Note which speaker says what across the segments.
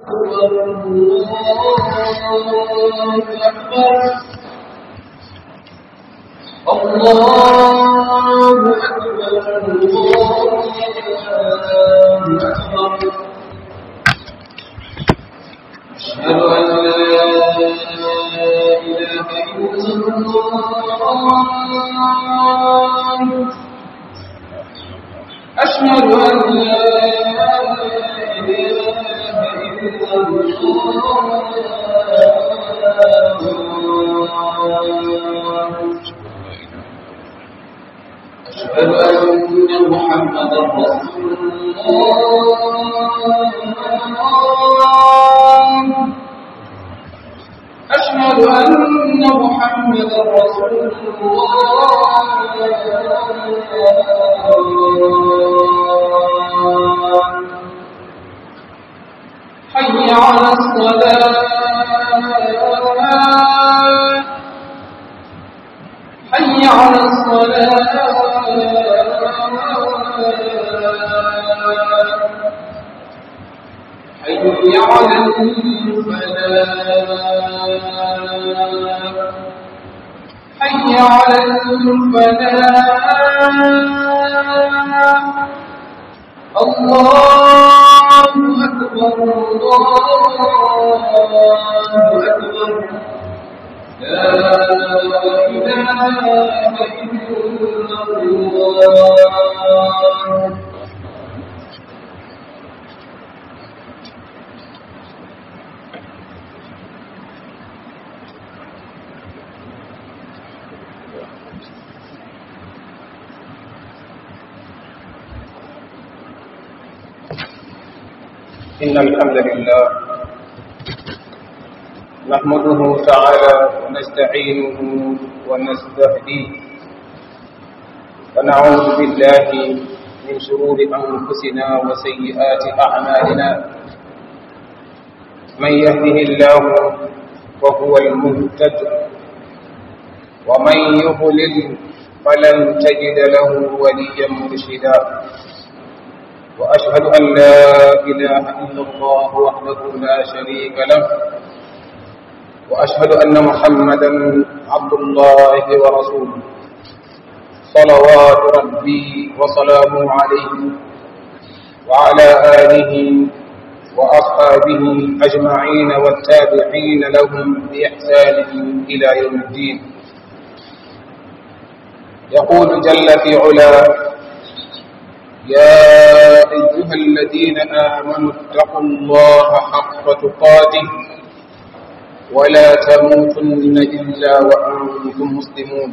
Speaker 1: الله أكبر الله أكبر أشهد أن لا إله إلا الله أشهد أن لا إله إلا الله أشهد أن محمدا رسول الله أشهد أن محمدا رسول الله حي على الصلاة حي على الصلاة حي على الفلاح حي على الفلاح الله أكبر الله أكبر لا إله إلا الله
Speaker 2: إن الحمد لله نحمده تعالى ونستعينه ونستهديه ونعوذ بالله من شرور أنفسنا وسيئات أعمالنا من يهده الله فهو المهتد ومن يضلل فلن تجد له وليا مرشدا وأشهد أن لا إله إلا الله وحده لا شريك له وأشهد أن محمدا عبد الله ورسوله صلوات ربي وسلامه عليه وعلى آله وأصحابه أجمعين والتابعين لهم بإحسان إلى يوم الدين يقول جل في علاه يا أيها الذين آمنوا اتقوا الله حق تقاته ولا تموتن إلا وأنتم مسلمون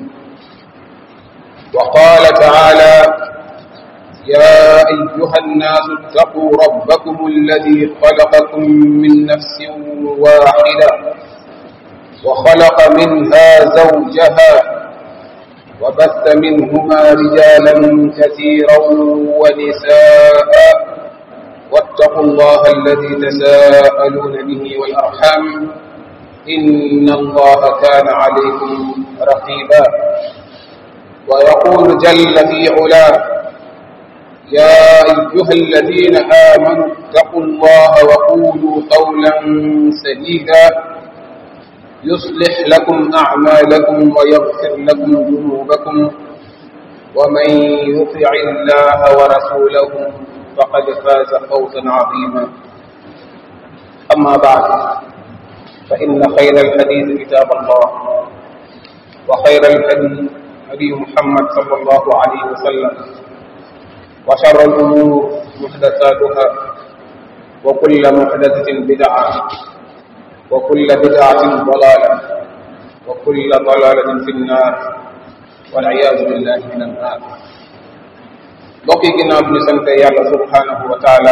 Speaker 2: وقال تعالى يا أيها الناس اتقوا ربكم الذي خلقكم من نفس واحدة وخلق منها زوجها وبث منهما رجالا كثيرا ونساء واتقوا الله الذي تساءلون به والأرحام إن الله كان عليكم رقيبا ويقول جل في علاه يا أيها الذين آمنوا اتقوا الله وقولوا قولا سديدا يصلح لكم أعمالكم ويغفر لكم ذنوبكم ومن يطع الله ورسوله فقد فاز فوزا عظيما أما بعد فإن خير الحديث كتاب الله وخير الهدي هدي محمد صلى الله عليه وسلم وشر الأمور محدثاتها وكل محدثة بدعة وكل بدعة ضلالة وكل ضلالة في النار والعياذ بالله من النار bokki ginnaaw bi ñu sante yàlla subhanahu wa taala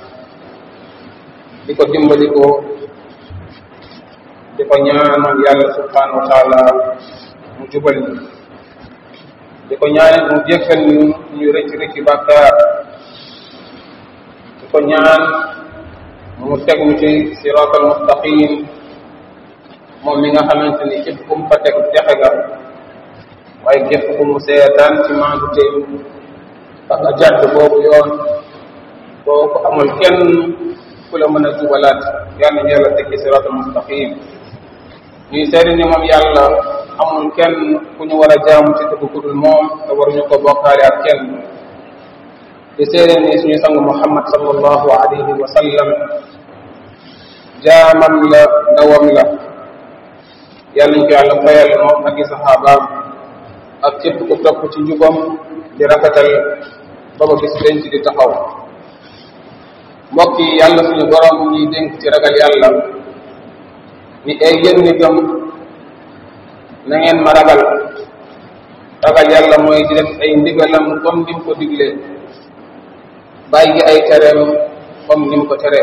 Speaker 2: di ko dimbali ko di ko ñaanal yàlla subhanahu wa taala mu jubal ñu di ko ñaanal mu jéggal ñu ñu rëcc rëcc bàkkaar di ko ñaan mu teg ñu ci siraatal mustaqim moom mi nga xamante ni képp ku mu fa teg texe nga waaye képp ku mu seetaan ci maandu tey ba nga jàdd boobu yoon boo ko amul kenn ku la mën a jubalaat yal nañu yàlla teg ci siraatal mustaqim ñuy seede ni moom yàlla amul kenn ku ñu war a jaamu ci dëgg ku dul moom te waruñu ko bokkaale ak kenn di seede ni suñu sang muhammad sallallahu alayhi wa sallam jaamam la ndawam la yàlla ñu ko yàlla fayal moom ak i saxaabaam ak képp ku topp ci njubam di rafetal ba ba bis denc di taxaw mbokk yi yàlla suñu borom ñuy dénk ci ragal yàlla ni ay yéen ñi gëm na ngeen ma ragal ragal yàlla mooy di def ay ndigalam comme ni mu ko diglee bàyyi ay tereem comme ni mu ko teree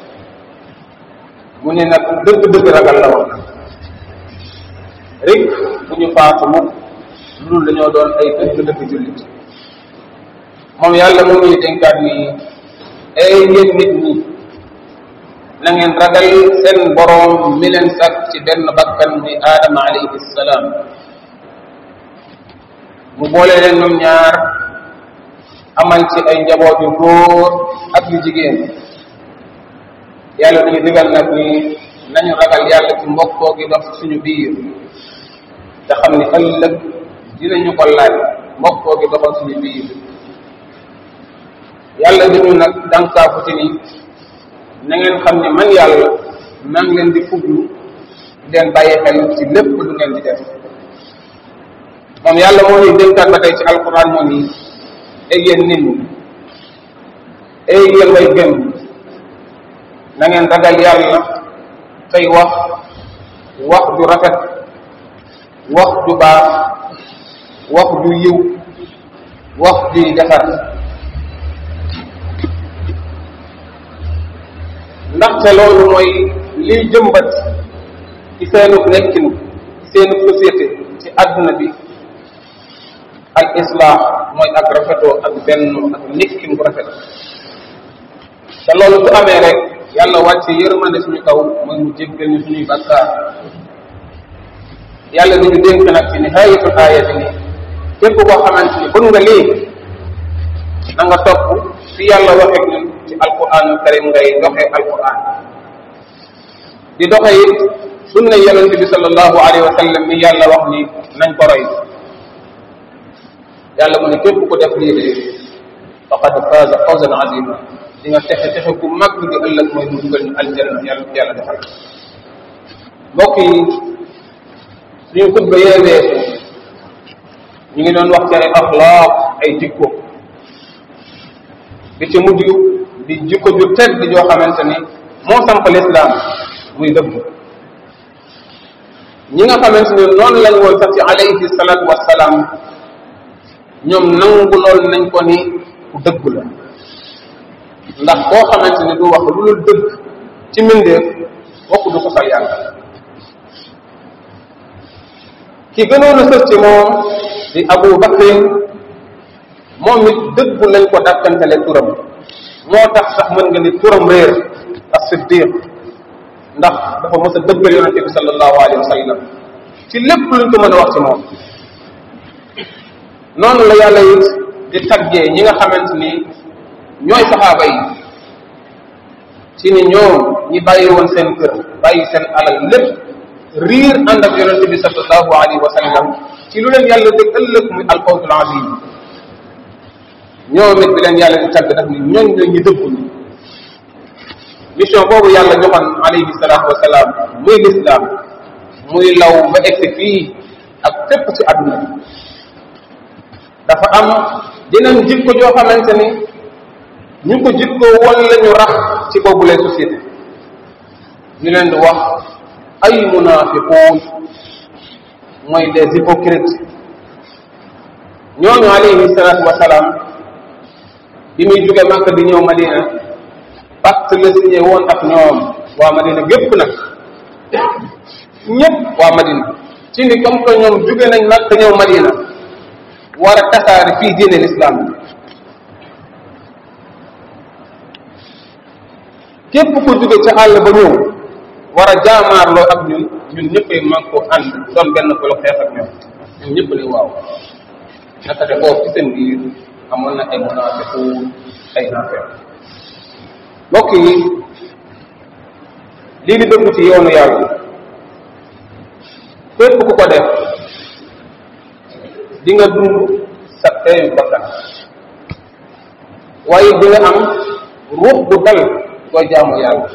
Speaker 2: mu ne nag dëgg-dëgg ragal la wax rek bu ñu faatu mukk loolu dañoo doon ay dëgg-dëgg jullit moom yàlla mu ngi dénkaat ni ay yéen nit ñi na ngeen ragal seen boroom mi leen sàkk ci benn bakkan muy aadama alayhi salaam mu boole leen ñoom ñaar amal ci ay njaboot yu góor ak yu jigéen yàlla dañu digal nag ni nañu ragal yàlla ci mbokkoo gi dox suñu biir te xam ni ëllëg dinañu ko laaj mbokkoo gi doxal suñu biir yàlla dañu nag dànkaafu ci ni na ngeen xam ne man yàlla maa ngi leen di fuglu di leen bàyyi xel ci lépp lu ngeen di def moom yàlla moo ñuy dénkaat ba tey ci alquran moo ni ay yéen nit ñi ay yéen way gëm na ngeen ragal yàlla tey wax wax ju rafet wax ju baax wax ju yiw wax juy defar ndaxte loolu mooy liy jëmbat ci seenu nekkin ci seenu société ci àdduna bi al islah mooy ak rafetoo ak benn ak nekkin bu rafet te loolu su amee rek yàlla wàcce yërmande suñu kaw mooy mu jéggal ñu suñuy bakkaar yàlla dañu dénk nag ci nihayatul aaya bi ni képp koo xamante ni bëgg nga lii na nga topp fi yàlla waxee ñun ci alquran karim ngay doxee alquran di doxee it sunna yonente bi sallallahu alayhi wa sallam mi yàlla wax ni nañ ko roy yàlla mu ne képp ku def lii de faqad faaza fawzan azima di nga texe texe ku mag di ëllëg mooy mu dugal ñu aljanna yàlla yàlla defal mbokk yi suñu xutba yee weesu ñu ngi doon wax ci ay axlaaq ay jikko bi ci mujj di jikko ju tedd joo xamante ni moo samp lislaam muy dëgg ñi nga xamante ni noonu lañ woon sax ci alayhi salaatu wassalaam ñoom nangu lool nañ ko ni ku dëgg la ndax koo xamante ni du wax lu dul dëgg ci mbindeef bokk du ko sal yàlla ki gënoon a sës ci moom di Abu Bakrin moom it dëggu lañ ko dàkkantale turam moo tax sax mën nga ni turam réer ak siddiq ndax dafa mës a dëggal yonente bi sallallahu alayhi wa sallam ci lépp luñ ko mën a wax ci moom noonu la yàlla it di taggee ñi nga xamante ni ñooy saxaaba yi ci ni ñoom ñi bàyyi woon seen kër bàyyi seen alal lépp riir ànd ak yonente bi sallallahu alayhi wa sallam ci lu leen yàlla dëgg ëllëg muy alfawzul azim ñoom it bi leen yàlla di tagg nag ni ñooñ la ñu dëggu ni mission boobu yàlla joxoon alayhi salaatu wasalaam muy lislaam muy law ba egsi fii ak fépp ci àdduna bi dafa am dinañ jikko joo xamante ni ñu ko jikko wala ñu rax ci boobu les société ñu leen di wax ay munafiquun mooy des hypocrites ñooñu alayhi salaatu wasalaam bi muy jóge Makka di ñëw Madina pacte la signé woon ak ñoom waa Madina gépp nag ñëpp waa Madina ci ni comme que ñoom jóge nañ Makka ñëw Madina war a tasaare fii diine l'islam bi képp ku jóge ca àll ba ñëw war a jaamaarloo ak ñun ñun ñëppay man ko ànd doon benn ko la xeex ak ñoom ñun ñëpp ne waaw naka de foofu ci seen biir amoon na ay munaafiqu ay naafeq mbokk yi lii di dëgg ci yoonu yàlla képp ku ko def di nga dund sa teeyu bakkan waaye di nga am ruux bu dal koy jaamu yàlla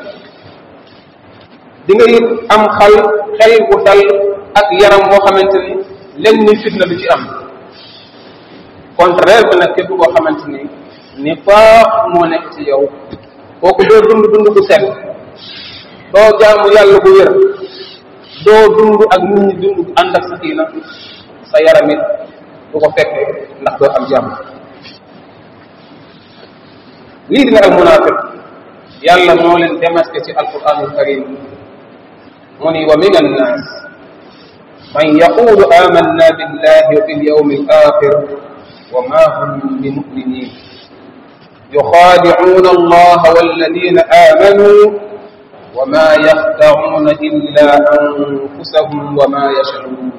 Speaker 2: di nga it am xal xel bu dal ak yaram boo xamante ni lenn ni fitna du ci am contraire bi nag képp koo xamante ni ni faax moo nekk ci yow kooku doo dund dund bu set doo jaamu yàlla bu wér doo dund ak nit ñi dund ànd ak sakina sa yaram it du ko fekke ndax doo am jàmm lii dina al munafiq yàlla moo leen démasqué ci alquranul karim mu ni wa min annas man yaqulu amanna billahi wa bil yawmi al akhir wa ma hum bimuminin يخادعون الله والذين آمنوا وما يخدعون إلا أنفسهم وما يشعرون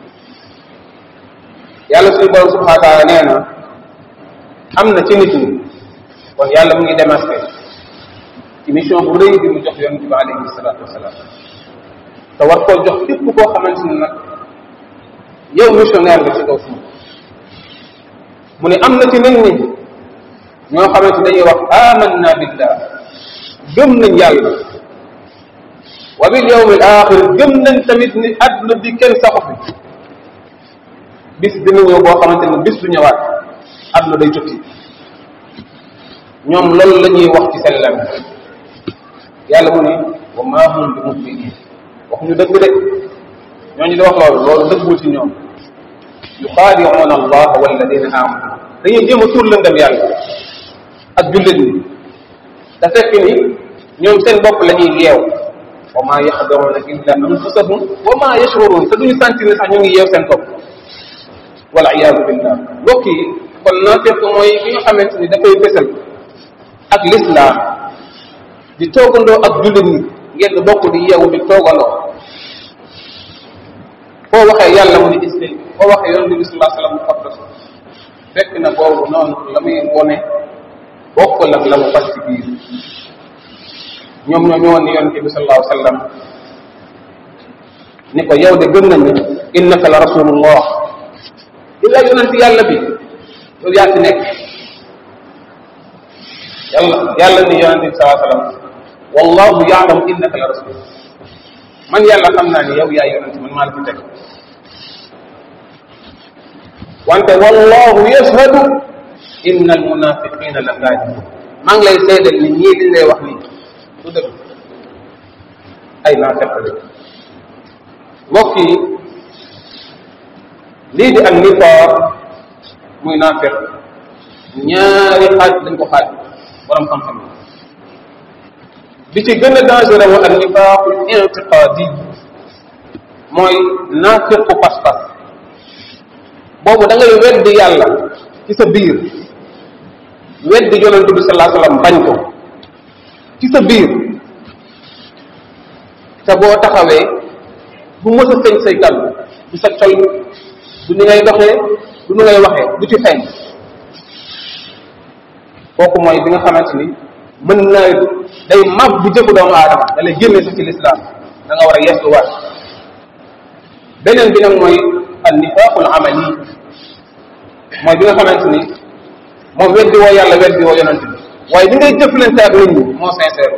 Speaker 2: yàlla suñu borom subhanahu wa taala nee na am na ci nit ñi kon yàlla mu ngi démasqué ci mission bu rëy bi mu jox yonent bi alayhi salaatu wasalaam te war koo jox képp koo xamante ni nag yow missionnaire nga ci kaw suuf mu ne am na ci nit ñi ñoo xamante dañuy wax amanna billah gëm nañ yàlla wa bil yawmil axir gëm nañ tamit ni àdduna bi kenn saxu fi bis dina ñëw boo xamante ni bis du ñëwaat àdduna day tukki ñoom loolu la ñuy wax ci seen lam yàlla mu ne wa maa hum bi muminin waxuñu dëgg de ñooñu di wax loolu loolu dëggul ci ñoom yuxaadicuuna allah walladina amanu dañuy jéem a tuur lëndam yàlla ak jullit ñi da fekk ni ñoom seen bopp la ñuy yeew wa maa yaxdacuuna illa anfusahum wa maa yashcuruun te duñu sentir ne sax ñu ngi yeew seen bopp wal iyaadu billah mbokk yi kon naafiq mooy ki nga xamante ni dafay fësal ak lislaam di toogandoo ak jullit ñi ngeen bokk di yeewu di toogandoo foo waxee yàlla mu ni islam foo waxee yonent bi sallallahu alayhi wasallam mu xottas fekk na boobu noonu la muy wone bokkul ak la mu fas ci biir ñoom ñoo ñëwoon ni yonent bi sallallahu alayhi wasallam ni ko yow de gëm nañ ne innaka la rasulullah illa yonent yàlla bi yow yaa fi nekk yàlla yàlla ni yonente bi salaa sallam wallahu yaalam innaka la rasul man yàlla xam naa ni yow yaa yonente man maa la fi teg wante wallahu yashhadu inna almunafiqina la kaadibun maa ngi lay seedal ni ñii liñ lay wax nii du dëgg ay naafeq la mbokk yi lii di ak nifaaq muy naafeq ñaari xaaj dañ ko xaaj borom xam-xam bi ci gën a dangereux wu ak nifaaqul intiqaadi mooy naafiqu pas-pas boobu da ngay weddi yàlla ci sa biir weddi yonent bi salaa sallam bañ ko ci sa biir te boo taxawee bu mës a sëñ say kàddu du sa col du ni ngay doxee du ni ngay waxee du ci feeñ kooku mooy bi nga xamante ni mën na day mag bu jëfu doomu aadama da lay génne sax ci lislaam da nga war a yestuwaat beneen bi nag mooy al nifaaqul amali mooy bi nga xamante ni moom weddi woo yàlla weddi woo yonent bi waaye li ngay jëflante ak nit ñi moo sincère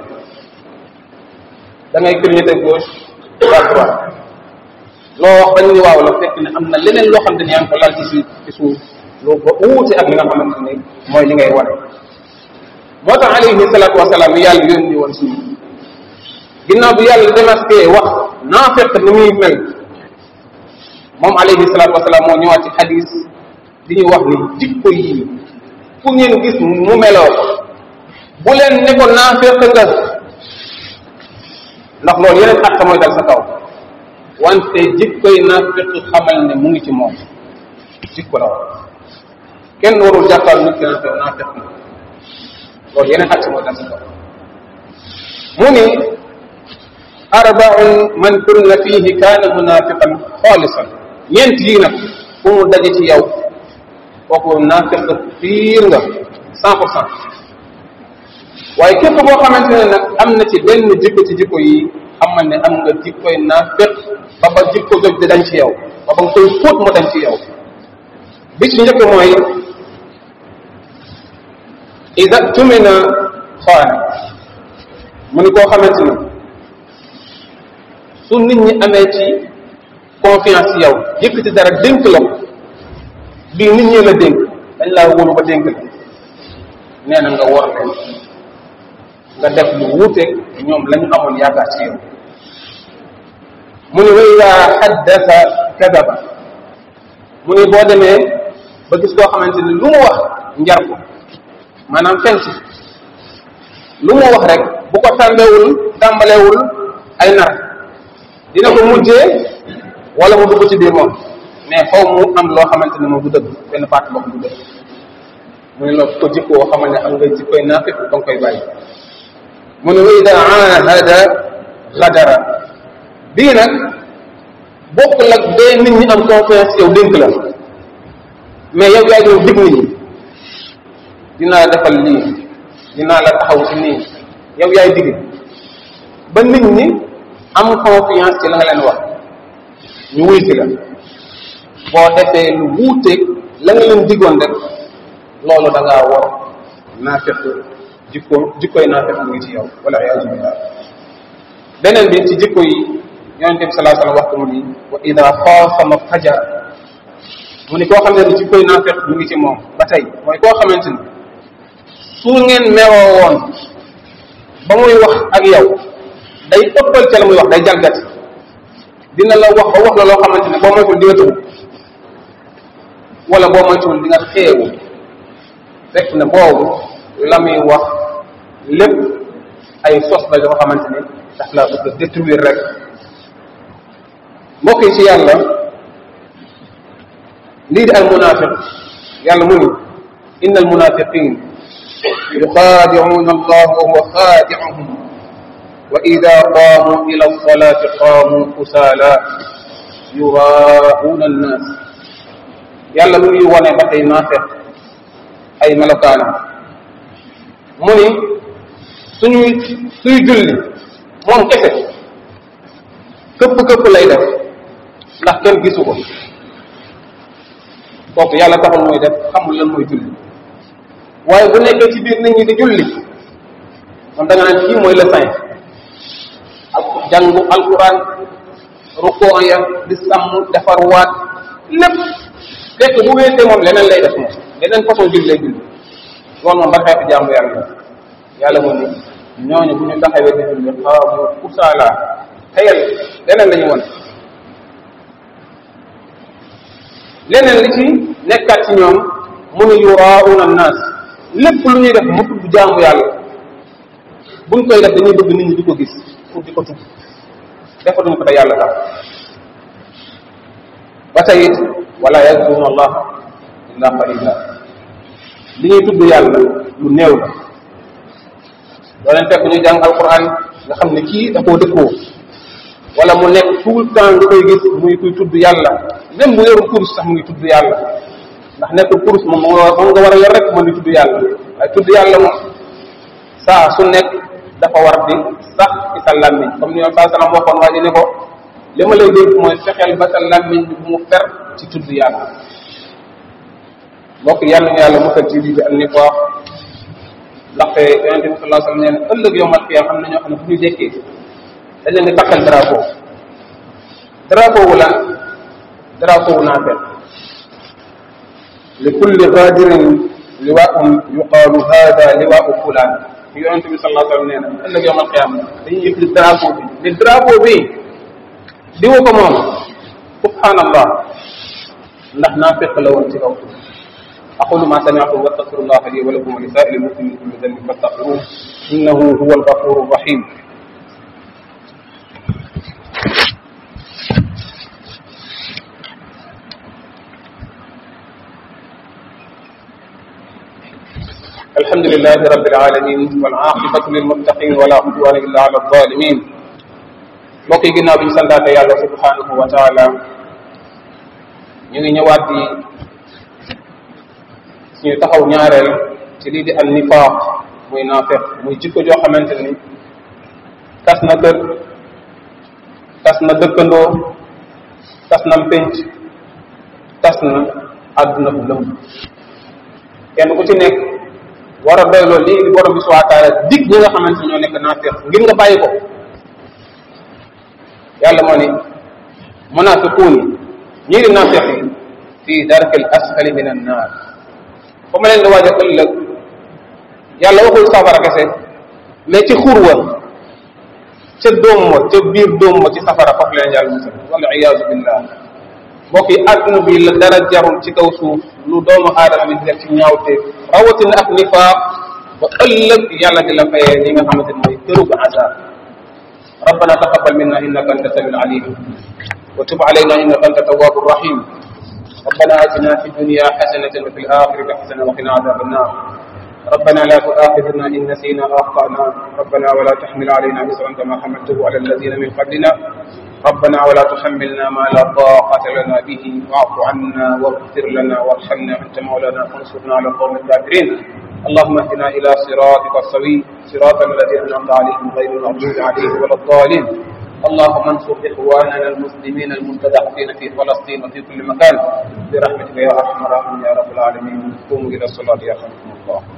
Speaker 2: da ngay clignoter gauche droite droite loo wax dañ ni waaw la fekk ne am na leneen loo xam ne yaa ngi ko lal ci si ci suuf loo ko uute ak li nga xamante ni mooy li ngay wane moo tax alayhi salaatu wasalaam mi yàlla yónni woon suñu ginnaaw bi yàlla démasqué wax naa fekk ni muy mel moom alayhi salaatu wasalaam moo ñëwaat ci xadis di ñu wax ni jikko yi fu ngeen gis mu meloo bu leen ne ko naa fekk nga ndax loolu yeneen àq mooy dal sa kaw wante jikkoy naafiq xamal ne mu ngi ci moom jikko la woon kenn warul jàppal nit ki naafiq naafiq na loolu yeneen àq mooy dal sa kaw mu ni arbaun man kunna fihi kaana munafiqan xaalisan ñeent yii nag fu mu daje ci yow kooku naafiq fiir nga cent pour cent waaye képp boo xamante ne nag am na ci benn jikko ci jikko yi xamal ne am nga jikkoy naafiq ba ba jikko joj di dañ ci yow ba ba nga koy fóot mu dañ ci yow bi ci njëkk mooy ida tumina xaana mu ni koo xamante ni su nit ñi amee ci confiance ci yow yëkkati dara dénk la ko bii nit ñi la dénk dañ laa wóolu ba dénk la nee na nga war leen nga def lu wuuteeg ñoom la ñu amoon yaakaar ci yow mu ni wa ida xaddasa kadaba mu ni boo demee ba gis koo xamante ni lu mu wax njar ko maanaam fen ci lu mu wax rek bu ko tàmbewul tàmbalewul ay nar dina ko mujjee wala mu dugg ci biir moom mais faw mu am loo xamante ne moom du dëgg benn partie boo xam du dëgg mu ne la ko jikkoo xamal ne am nga jikkoy naafiq ba nga koy bàyyi mu ne wa ida ahada gadara bii nag bokkul ak bee nit ñi am confiance yow dénk la mais yow yaay doon dig nit ñi dinaa defal lii dinaa la taxaw ci nii yow yaay digg ba nit ñi am confiance ci la nga leen wax ñu wuy si la boo defee lu wuuteeg la nga leen diggoon rek loolu da ngaa war naafeq jikko jikkoy naafeq mu ngi ci yow wala iyaazu billah beneen bi ci jikko yi yonente bi salaa sallam wax ko mu ni wa ida xaasama fajar mu ni koo xam ne jikkoy naafeq mu ngi ci moom ba tey mooy koo xamante ni su ngeen meroo woon ba muy wax ak yow day ëppal ca la muy wax day jalgati dina la wax ba wax la loo xamante ne boo moytul di nga tëbu wala boo moytuwul di nga xeewu fekk na boobu la muy wax lépp ay sos la yoo xamante ni daf laa bëgg a détruire rek mbokk yi ci yàlla lii di al munafiq yàlla mu ni inna al munafiqin yuxaadicuuna allah wa huwa xaadicuhum wa ida qaamu ila alsalati qaamu kusaala yuraauuna annaas yàlla mu ngi wone ba tey naafeq ay melokaanam mu ni suñuy suy julli moom kese këpp këpp lay def ndax kenn gisu ko kooku yàlla taxul muy def xamul lan mooy julli waaye bu nekkee ci biir nit ñi di julli moom da nga naan kii mooy le saint ak jàngu alquran rukoo ya di sàmm defar waat lépp fekk bu wéetee moom leneen lay def moom leneen façon julli lay julli loolu moom ba xeetu jàmbu yàlla yàlla moom ni ñooñu bu ñu taxawee di julli xaamu kusaala tayal leneen la ñu won leneen li ci nekkaat ci ñoom mu ni yurauna annaas lépp lu ñuy def mu tudd jaamu yàlla buñ koy def dañuy bëgg nit ñi di ko gis pour di ko tudd defatuñ ko te yàlla tax ba tey it wala yazkuruna allah illa qalila li ñuy tudd yàlla lu néew la doo leen fekk ñu jàng alquran nga xam ne kii da koo dëkkoo wala mu nekk tout le temps nga koy gis muy kuy tudd yàlla même bu yorul kurus sax mu ngi tudd yàlla ndax nekkul kurus moom moom nga war a yor rek mën di tudd yàlla waaye tudd yàlla moom saa su nekk dafa war di sax ci sa làmmiñ comme ni yoon saa salaam waxoon waa ji ne ko li ma lay dégg mooy fexeel ba sa làmmiñ bi bu mu fer ci tudd yàlla mbokk yàlla ñu yàlla musal ci lii bi ak nifaaq ndaxte yonente bi sallallahu alayhi wasallam nee na ëllëg yowmal qiyaam am na ñoo xam ne fu ñu dekkee dañ leen di takkal drapeau drapeau wu lan drapeau wu naafeq li kulli gadirin liwaa'un yuqaalu hada liwaa'u fulaan yonente bi sallallahu alayhi wasallam nee na ëllëg yowmal qiyaam dañuy yëkkati drapeau bi ni drapeau bi diwa ko moom subhanallah ndax naafeq la woon ci kaw أقول ما سمعتم واستغفر الله لي ولكم ولسائر المسلمين كل ذنب فاستغفروه إنه هو الغفور الرحيم الحمد لله رب العالمين والعاقبة للمتقين ولا عدوان إلا على الظالمين mbokk yi ginnaaw bi ñu santaate yàlla subhanahu wa taala ñu ngi ñëwaat di suñu taxaw ñaareel ci lii di an nifaaq muy naafeq muy jikko joo xamante ni tas na kër tas na dëkkandoo tas na pénc tas na àdduna bu lëmb kenn ku ci nekk war a doyloo lii di borom bi subhanahu wa taala dig ñi nga xamante ñoo nekk naafeq ngir nga bàyyi ko yàlla moo ni munafiquun ñii di naafeq yi fii darkil asfali min an naar fa ma leen di waaj a ëllëg yàlla waxul safara kese mais ci xurwa ca doom ma ca biir doom ma ci safara foofu leen yàlla musal wala iyaazu billah mbokk yi àdduna bi la dara jarul ci kaw suuf lu doomu aadama bi def ci ñaawte rawatina ak nifaaq ba ëllëg yàlla di la fayee ñi nga xamante ne mooy kërug azab ربنا تقبل منا انك انت السميع العليم وتب علينا انك انت التواب الرحيم ربنا اتنا في الدنيا حسنه وفي الاخره حسنه وقنا عذاب النار ربنا لا تؤاخذنا ان نسينا او اخطانا ربنا ولا تحمل علينا اسرا كما حملته على الذين من قبلنا ربنا ولا تحملنا ما لا طاقة لنا به واعف عنا واغفر لنا وارحمنا أنت مولانا فانصرنا على القوم الكافرين اللهم اهدنا إلى صراطك السوي صراط الذين أنعمت عليهم غير المغضوب عليهم ولا الضالين اللهم انصر إخواننا المسلمين المستضعفين في فلسطين وفي كل مكان برحمتك يا أرحم الراحمين يا رب العالمين قوموا إلى الصلاة يا خلقكم الله